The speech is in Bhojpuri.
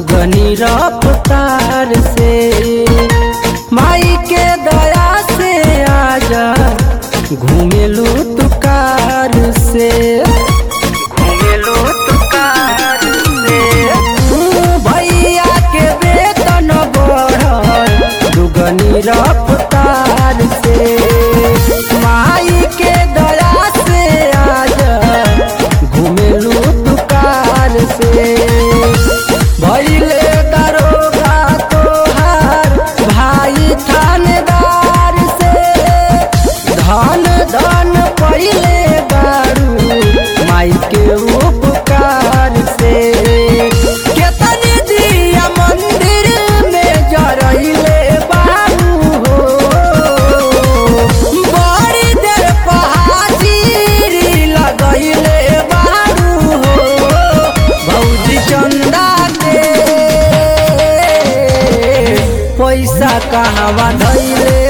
दुगनी रफ्तार से माई के दया से आजा घूमेलू तू कार से घूमेलू तू कार से भैया के वेतन बढ़ल दुगनी रफ्तार से माई के दया से आजा घूमेलू तू कार से भैले दरोगा तोहार भाई थानेदार से धन धन पहिले बारू माई के उपकार से केतनी दिया मंदिर में जरैले बारू हो बड़ी देर पहाजीरी लगैले बारू हो भौजी चंदा के पैसा कहवा धैले